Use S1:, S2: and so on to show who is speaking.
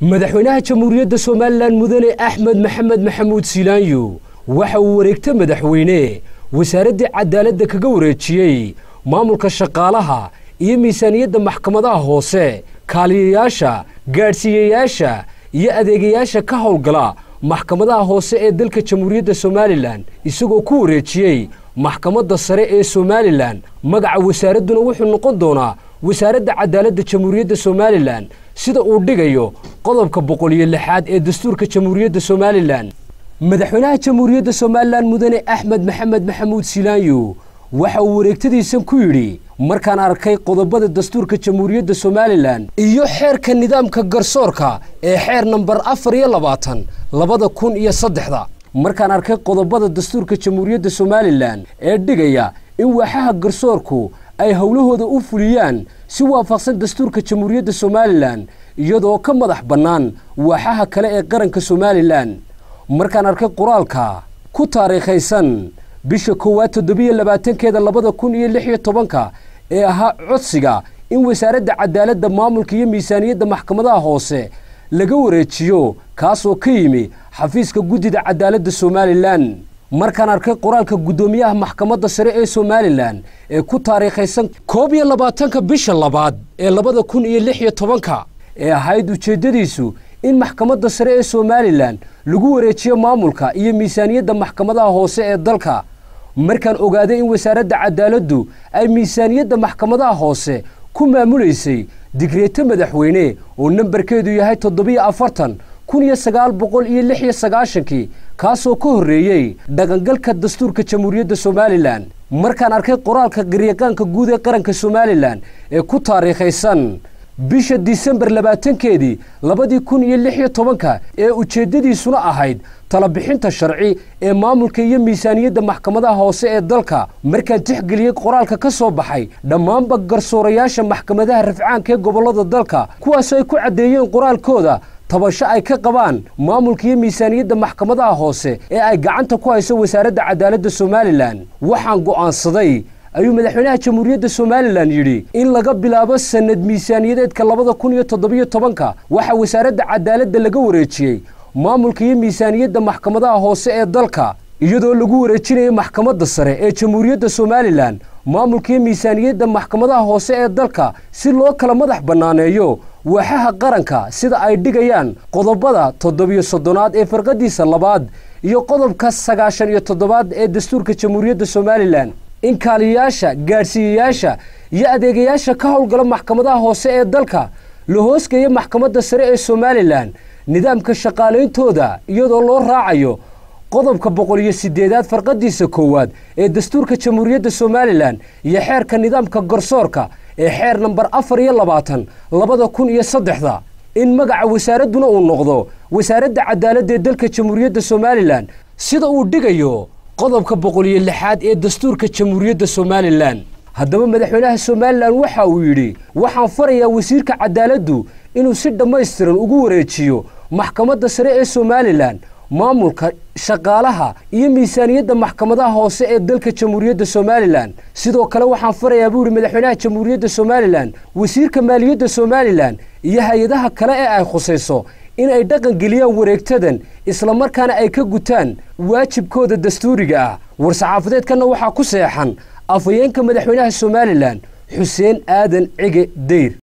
S1: madaxweynaha jamhuuriyadda somalilan mudane axmed maxamed maxamuud siilaanyo waxa uu wareegta madaxweyne wasaaraddii cadaaladda kaga wareejiyey maamulka shaqaalaha iyo miisaaniyadda maxkamadaha hoose kaaliyayaasha gaadhsiiyayaasha iyo adeegayaasha ka howlgala maxkamadaha hoose ee dalka jamhuuriyadda somalilan isagoo ku wareejiyey maxkamadda sare ee somalilan magaca wasaaradduna wuxuu noqon doonaa wasaaradda cadaaladda jamhuuriyadda somalilan sida uu dhigayo qodobka boqol iyo lixaad ee dastuurka jamhuuriyadda somalilan madaxweynaha jamhuuriyadda somalilan mudane axmed maxamed maxamuud siilaanyo waxa uu wareegtadiisan ku yidhi markaan arkay qodobada dastuurka jamhuuriyadda somalilan iyo xeerka nidaamka garsoorka ee xeer nambar afar iyo labaatan labada kun iyo saddexda markaan arkay qodobada dastuurka jamhuuriyadda somalilan ee dhigaya in waaxaha garsoorku ay howlahooda u fuliyaan si waafaqsan dastuurka jamhuuriyadda somalilan iyadoo ka madax bannaan waaxaha kale ee qaranka somalilan markaan arkay qoraalka ku taariikhaysan bisha koowaad toddobiyo labaatankeeda labada kun iyo lix iyo tobanka ee ahaa codsiga in wasaaradda cadaaladda maamulka iyo miisaaniyadda maxkamadaha hoose laga wareejiyo kaasoo ka yimi xafiiska guddida cadaaladda somalilan markaan arkay qoraalka guddoomiyaha maxkamadda sare ee somalilan ee ku taariikhaysan koob iyo labaatanka bisha labaad ee labada kun iyo lix iyo tobanka ee ahayd ujeeddadiisu in maxkamadda sare ee somalilan lagu wareejiyo maamulka iyo miisaaniyadda maxkamadaha hoose ee dalka markaan ogaaday in wasaaradda cadaaladdu ay miisaaniyadda maxkamadaha hoose ku maamulaysay digreeto madaxweyne oo nambarkeedu yahay toddobiyo afartan kun iyo sagaal boqol iyo lix iyo sagaashankii kaasoo ka horreeyey dhaqangalka dastuurka jamhuuriyadda somalilan markaan arkay qoraalka garyaqaanka guud ee qaranka somalilan ee ku taariikhaysan bisha disembar labaatankeedii labadii kun iyo lix iyo tobanka ee ujeeddadiisuna ahayd talabixinta sharci ee maamulka iyo miisaaniyadda maxkamadaha hoose ee dalka markaan tixgeliyey qoraalka ka soo baxay dhammaanba garsoorayaasha maxkamadaha rafcaanka ee gobollada dalka kuwaasoo ay ku caddeeyeen qoraalkooda tabasho ay ka qabaan maamulka iyo miisaaniyadda maxkamadaha hoose ee ay gacanta ku hayso wasaaradda cadaaladda somalilan waxaan go'aansaday ayuu madaxweynaha jamhuuriyadda somalilan yidhi in laga bilaabo sanad miisaaniyadeedka labada kun iyo toddobiyo tobanka waxaa wasaaradda cadaaladda laga wareejiyey maamulka iyo miisaaniyadda maxkamadaha hoose ee dalka iyadoo lagu wareejinayay maxkamadda sare ee jamhuuriyadda somalilan maamulka iyo miisaaniyadda maxkamadaha hoose ee dalka si loo kala madax bannaaneeyo waaxaha qaranka sida ay dhigayaan qodobada toddobiyo soddonaad ee farqadiisa labaad iyo qodobka sagaashan iyo toddobaad ee dastuurka jamhuuriyadda somalilan in kaaliyayaasha gaadhsiiyayaasha iyo adeegayaasha ka howlgala maxkamadaha hoose ee dalka la hoosgeeya maxkamadda sare ee somalilan nidaamka shaqaaleyntooda iyadoo loo raacayo qodobka boqol iyo siddeedaad farqadiisa koowaad ee dastuurka jamhuuriyadda somalilan iyo xeerka nidaamka garsoorka ee xeer nambar afar iyo labaatan labada kun iyo saddexda in magaca wasaaradduna uu noqdo wasaaradda cadaaladda ee dalka jamhuuriyadda somalilan sida uu dhigayo qodobka boqol iyo lixaad ee dastuurka jamhuuriyadda somalilan haddaba madaxweynaha somalilan waxa uu yidhi waxaan farayaa wasiirka cadaaladdu inuu si dhammaystiran ugu wareejiyo maxkamadda sare ee somalilan maamulka shaqaalaha iyo miisaaniyadda maxkamadaha hoose ee dalka jamhuuriyadda somalilan sidoo kale waxaan farayaa buu yidhi madaxweynaha jamhuuriyadda somalilan wasiirka maaliyadda somalilan iyo hay-adaha kale ee ay khusayso in ay dhaqan geliyaan wareegtadan islamarkaana ay ka gutaan waajibkooda dastuuriga ah war-saxaafadeedkanna waxaa ku seexan afhayeenka madaxweynaha somalilan xuseen aadan cige dayr